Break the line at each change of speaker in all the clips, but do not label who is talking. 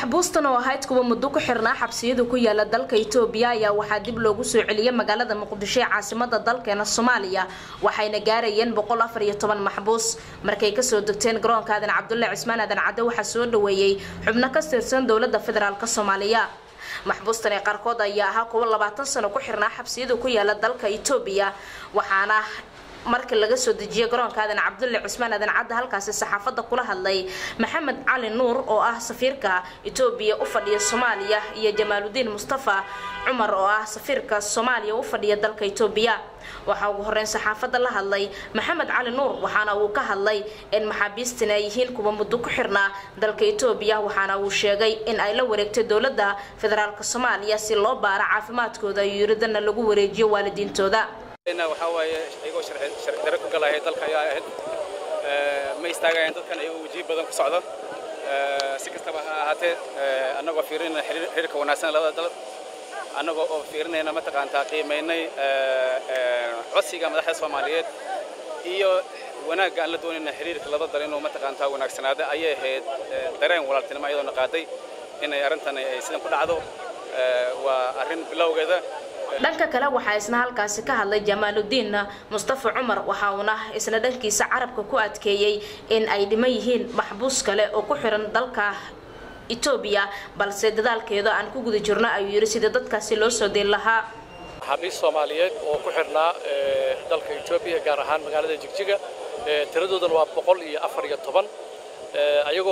maxbuustan oo ahayd kuwa muddo ku xirnaa xabsiyada ku yaala dalka itoobiya ayaa waxaa dib loogu soo celiyay magaalada muqdisho ee caasimada dalkeena soomaaliya waxayna gaarayeen boqol afar iyo toban maxbuus markay kasoo degteen garoonka aadan cabdulle cismaan aadan cadde waxaa soo dhaweeyey xubno ka tirsan dowlada federaalk soomaaliya maxbuustan ee qaarkood ayaa ahaa kuwa labaatan sano ku xirnaa xabsiyada ku yaala dalka itoobiya waxaana markii laga soo dejiyay garoonka aadan cabdulle cusmaan aadan cadde halkaasi saxaafadda kula hadlay maxamed cali nuur oo ah safiirka itoobiya u fadhiya soomaaliya iyo jamaaludiin mustafa cumar oo ah safiirka soomaaliya u fadhiya dalka itoobiya waxaa ugu horeyn saxaafadda la hadlay maxamed cali nuur waxaana uu ka hadlay in maxaabiistan ay yihiin kuwa muddo ku xirnaa dalka itoobiya waxaana uu sheegay in ay la wareegtay dowladda federaalk soomaaliya si loo baaro caafimaadkooda iyo yuridana lagu wareejiyo waalidiintooda
waxaa waaye iyagoo sharci dare ku galaya dalka ayaa ahayd ma istaagayaan dadkan iyagoo wajihi badan ku socda si kastaba ha ahaatee annagoo fiirinayna xiriirka wanaagsan labada dal annagoo oo fiirinayna mataqaantaa qiimaynay codsiga madaxda soomaaliyeed iyo wanaagga aan la doonayna xiriirka laba dal inuu mataqaantaa wanaagsanaada ayay ahayd dareen walaaltinimo iyadoona qaaday inay arrintan ay sidan ku dhacdo waa arrin bilowgeeda
dhanka kale waxaa isna halkaasi ka hadlay jamaaludiin mustafa cumar waxa uuna isna dhankiisa carabka ku adkeeyey in ay dhiman yihiin maxbuus kale oo ku xiran dalka etoobiya balse dadaalkeeda aan ku guda jirno ayuu yidhi sidii dadkaasi loo soo deyn lahaa
maxaabiis soomaaliyeed oo ku xirnaa dalka etoobiya gaar ahaan magaalada jigjiga tiradoodana waa boqol iyo afar iyo toban ayagoo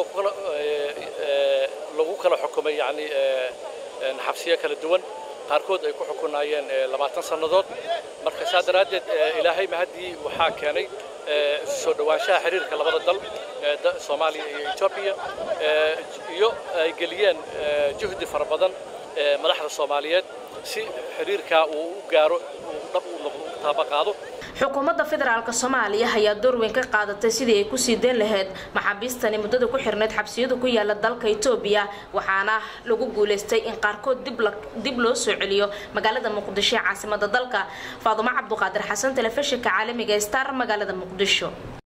lagu kala xukumay yani xabsiyo kala duwan qaarkood ay ku xukunaayeen labaatan sannadood marka saa daraaddeed ilaahay mahaddii waxaa keenay soo dhowaanshaha xiriirka labada dal soomaaliya iyo etoobiya iyo ay geliyeen juhdi fara badan madaxda soomaaliyeed si xiriirkaa uu u gaaro uu dhab u taabaqaado
xukuumadda federaalk soomaaliya ayaa door weyn ka qaadatay sidii ay kusii dayn lahayd maxaabiistani muddada ku xirnayd xabsiyada ku yaala dalka etoobiya waxaana lagu guulaystay in qaarkood dib loo soo celiyo magaalada muqdisho ee caasimada dalka faadumo cabduqaadir xasan telefishinka caalamiga star magaalada muqdisho